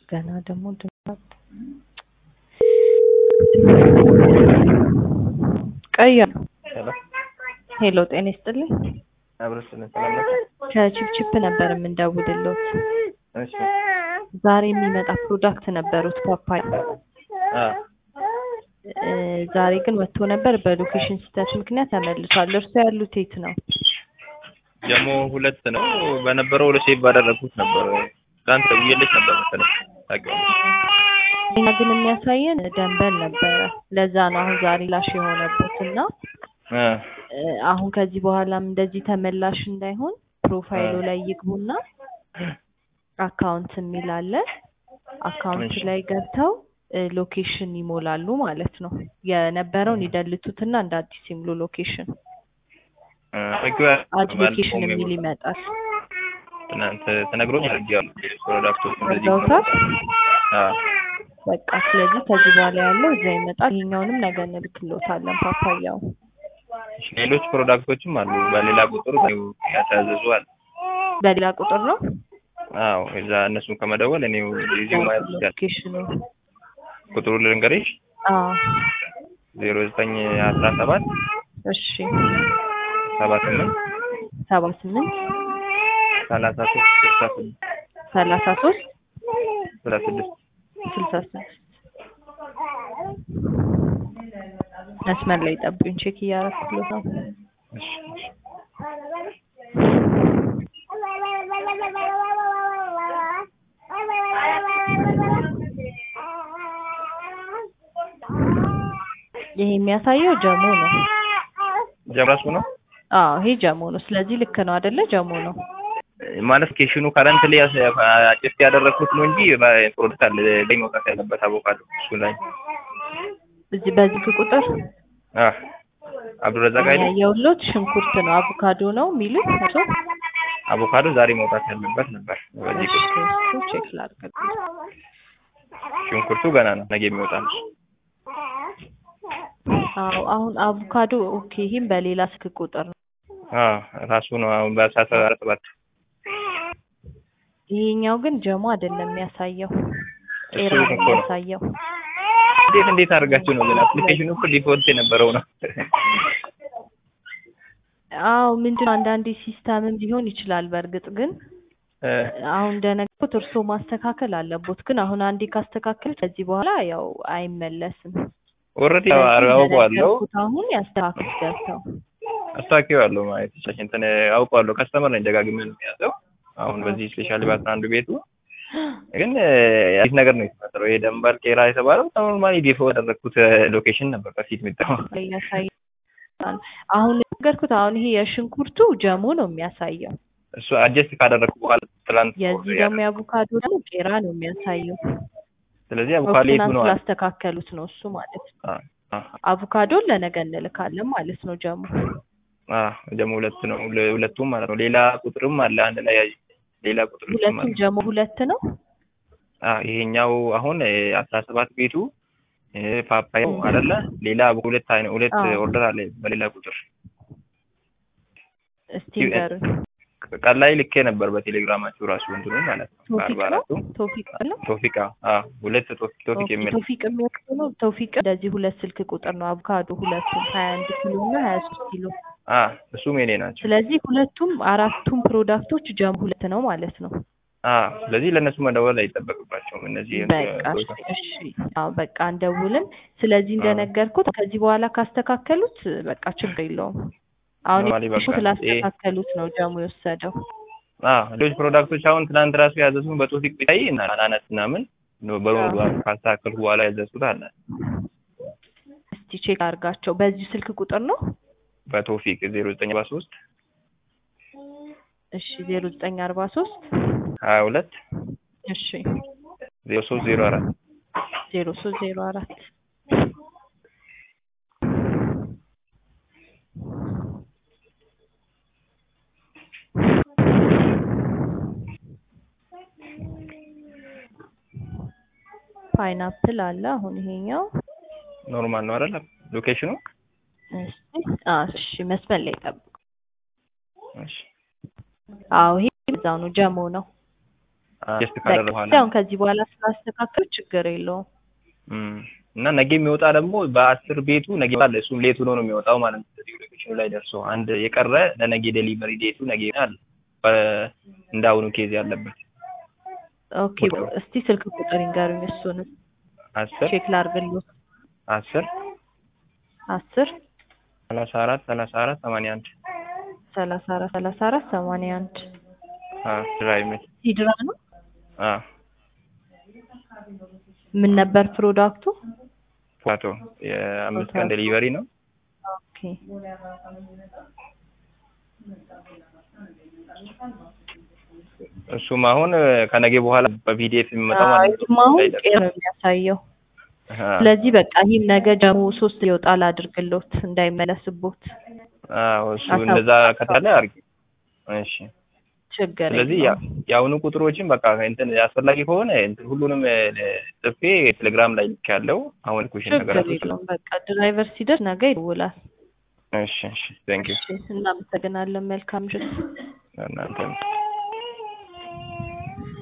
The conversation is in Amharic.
ገና ደግሞ ድምፅ ቀያ ሄሎ ሄሎ፣ ጤና ይስጥልኝ። አብረሽ ስለሰላም ከቺፕቺፕ ነበር የምንደውልሎት። እሺ ዛሬ የሚመጣ ፕሮዳክት ነበሩት ፓፓያ። አ እ ዛሬ ግን ወጥቶ ነበር። በሎኬሽን ስህተት ምክንያት ተመልሷል። እርሶ ያሉት የት ነው? ጀሞ ሁለት ነው በነበረው ሁለት ሴቭ ባደረግኩት ነበር። ትናንት ደውዬልሽ ነበር መሰለኝ ታውቂዋለሽ። እኛ ግን የሚያሳየን ደንበል ነበረ። ለዛ ነው አሁን ዛሬ ላሽ የሆነበት እና እ እ አሁን ከዚህ በኋላም እንደዚህ ተመላሽ እንዳይሆን ፕሮፋይሉ ላይ ይግቡና አካውንት የሚል አለ። አካውንት እሺ። ላይ ገብተው እ ሎኬሽን ይሞላሉ ማለት ነው። የነበረውን ይደልቱትና እንደ አዲስ ይምሉ ሎኬሽን። እ አድርጌው አድ ባለፈው ሎኬሽን የሚል ሜሞሪ ይመጣል። ትናንት ተነግሮኝ አድርጌዋለሁ። ፕሮዳክቶች እንደዚህ አድርገውታል? አ በቃ ስለዚህ ከዚህ በኋላ ያለው እዛ ይመጣል። ይሄኛውንም ነገ እንልክሎታለን ፓፓያው። እሺ፣ ሌሎች ፕሮዳክቶችም አሉ በሌላ ቁጥር ያታዘዙ አለ። በሌላ ቁጥር ነው አዎ እዛ እነሱን ከመደወል እኔው እዚሁ ማየት ይችላል። ሎኬሽኑ። ቁጥሩ ልንገርሽ አዎ ዜሮ ዘጠኝ አስራ ሰባት እሺ ሰባ ስምንት ሰባ ስምንት ሰላሳ ሶስት ስልሳ ስድስት ሰላሳ ሶስት ስልሳ ስድስት ስልሳ ስድስት መስመር ላይ ጠብቁኝ፣ ቼክ እያደረኩት ነው። እሺ እሺ ይሄ የሚያሳየው ጀሞ ነው። ጀምራሱ ነው አዎ ይሄ ጀሞ ነው። ስለዚህ ልክ ነው አይደለ? ጀሞ ነው። ማለት ኬሽኑ ከረንት ላይ አጭፍ ያደረኩት ነው እንጂ ፕሮዳክት አለ ላይ መውጣት ያለበት አቮካዶ እሱ ላይ እዚህ በዚህ ቁጥር አ አብዱረዛቅ አይደል ያየሁሎት ሽንኩርት ነው፣ አቮካዶ ነው የሚሉት እሱ። አቮካዶ ዛሬ መውጣት ያለበት ነበር። በዚህ እሺ ቁጥር እሱ ቼክ ላድርግ። ሽንኩርቱ ገና ነው ነገ የሚወጣ ነው። አዎ አሁን አቮካዶ ኦኬ። ይሄም በሌላ ስልክ ቁጥር ነው። አ ራሱ ነው አሁን በአስራ ሰባት ይሄኛው ግን ጀሞ አይደለም የሚያሳየው፣ ቄራ እሱ ነው እኮ ነው። የሚያሳየው። እንዴት እንዴት አድርጋችሁ ነው ግን አፕሊኬሽኑ እኮ ዲፎልት የነበረው ነው። አዎ ምንድነው አንዳንዴ ሲስተምም ሊሆን ይችላል። በእርግጥ ግን እ አሁን እንደነገርኩት እርስዎ ማስተካከል አለቦት። ግን አሁን አንዴ ካስተካከል ከዚህ በኋላ ያው አይመለስም። ኦልሬዲ ስለዚህ አውቀዋለሁ እንደነገርኩት አሁን ያስተካክሉት ገብተው። አስታውቂዋለሁ ማለት ይችላል። እንትን አውቀዋለሁ። ከስተመር ነኝ ደጋግሜ ነው የሚያዘው። አሁን በዚህ ስፔሻሊ በአስራ አንዱ ቤቱ ግን አዲስ ነገር ነው የተፈጠረው። ይሄ ደንበር ቄራ የተባለው ኖርማሊ ዲፎ ያደረግኩት ሎኬሽን ነበር በፊት የሚጠቀመው። ያሳያል። አሁን ነገርኩት። አሁን ይሄ የሽንኩርቱ ጀሞ ነው የሚያሳየው። እሱ አጀስት ካደረግኩ በኋላ ትላንት የዚህ ደግሞ የአቮካዶ ደግሞ ቄራ ነው የሚያሳየው። ስለዚህ አቮካዶ የቱ ትናንት ነው? ስላስተካከሉት ነው እሱ ማለት ነው። አ አ አቮካዶን ለነገ እንልካለን ማለት ነው ጀሞ። አ ደግሞ ሁለት ነው ሁለ- ሁለቱም ማለት ነው። ሌላ ቁጥርም አለ አንድ ላይ ያዥ ሌላ ቁጥር ሁለቱም ጀሞ ሁለት ነው። አ ይሄኛው አሁን አስራ ሰባት ቤቱ እ ፓፓያው አይደለ ሌላ ሁለት አይነት ሁለት አዎ። ኦርደር አለ በሌላ ቁጥር እስቲ ንገሩኝ። ቀን ላይ ልኬ ነበር በቴሌግራማችሁ ራሱ እንትኑ ማለት ነው ቶፊቅ በአርባ ነው አራቱ ቶፊቅ ነው ቶፊቃ አ ሁለት ቶፊቅ ቶፊቅ ኦኬ፣ የሚል ቶፊቅ የሚወስዱ ነው። ቶፊቅ እንደዚህ ሁለት ስልክ ቁጥር ነው። አቮካዶ ሁለቱም ሀያ አንድ ኪሎ እና ሀያ ሶስት ኪሎ። አ እሱም የኔ ናቸው ስለዚህ ሁለቱም አራቱም ፕሮዳክቶች ጀም ሁለት ነው ማለት ነው። አ ስለዚህ ለእነሱ መደወል አይጠበቅባቸውም እነዚህ በቃ እሺ፣ አዎ በቃ እንደውልም። ስለዚህ እንደነገርኩት ከዚህ በኋላ ካስተካከሉት በቃ ችግር የለውም። አሁን ኖርማሊ በቃ እሱ ስላስተካከሉት ነው ጀሙ የወሰደው። አ ሌሎች ፕሮዳክቶች አሁን ትናንት ራሱ ያዘዝኩን በቶፊቅ ቢታይ እና አናናስ ምናምን በሙሉ ካስተካከልኩ በኋላ ያዘዝኩት አለ እስቲ ቼክ አድርጋቸው። በዚህ ስልክ ቁጥር ነው። በቶፊቅ ዜሮ ዘጠኝ አርባ ሶስት እሺ ዜሮ ዘጠኝ አርባ ሶስት ሀያ ሁለት እሺ ዜሮ ሶስት ዜሮ አራት ዜሮ ሶስት ዜሮ አራት ፓይናፕል አለ። አሁን ይሄኛው ኖርማል ነው አይደል ሎኬሽኑ እሺ አ እሺ መስመር ላይ ጠብቁ። እሺ አዎ ይሄ እዛው ነው ጀሞ ነው። ጀስት ካደረ በቃ በኋላ አሁን ከዚህ በኋላ ስላስተካከሉ ችግር የለውም። እም፣ እና ነገ የሚወጣ ደግሞ በአስር ቤቱ ነገ አለ እሱም ሌት ሆኖ ነው የሚወጣው ማለት ነው። እዚህ ሎኬሽኑ ላይ ደርሶ አንድ የቀረ ለነገ ዴሊቨሪ ዴቱ ነገ አለ በ- እንዳሁኑ ኬዝ ያለበት ኦኬ እስቲ ስልክ ቁጥር ይንገሩኝ። እሱንም አስር ቼክ ላድርግልዎት። አስር አስር ሰላሳ አራት ሰላሳ አራት ሰማንያ አንድ ሰላሳ አራት ሰላሳ አራት ሰማንያ አንድ ድራይ ሚል ሲድራ ነው። አ ምን ነበር ፕሮዳክቱ? ፎቶ የአምስት ቀን ዴሊቨሪ ነው። ኦኬ እሱም አሁን ከነገ በኋላ በፒዲኤፍ የሚመጣው ማለት ነው። ይህም አሁን ቄር ነው የሚያሳየው። አ ስለዚህ በቃ ይህም ነገ ጀሞ ሶስት ይወጣል አድርግሎት እንዳይመለስቦት። አዎ እሱ እንደዛ ከታለ አድርጊ። እሺ ችግር ስለዚህ የለውም። ያ- የአሁኑ ቁጥሮችን በቃ እንትን አስፈላጊ ከሆነ እንትን ሁሉንም እ፣ ጽፌ ቴሌግራም ላይ ልክ ያለው አሁን ኩሽን ችግር ነገራቶች የለውም። በቃ ድራይቨር ሲደርስ ነገ ይደውላል። እሺ እሺ ቴንክ ዩ እሺ እናመሰግናለን። መልካም ምሽት። እናንተ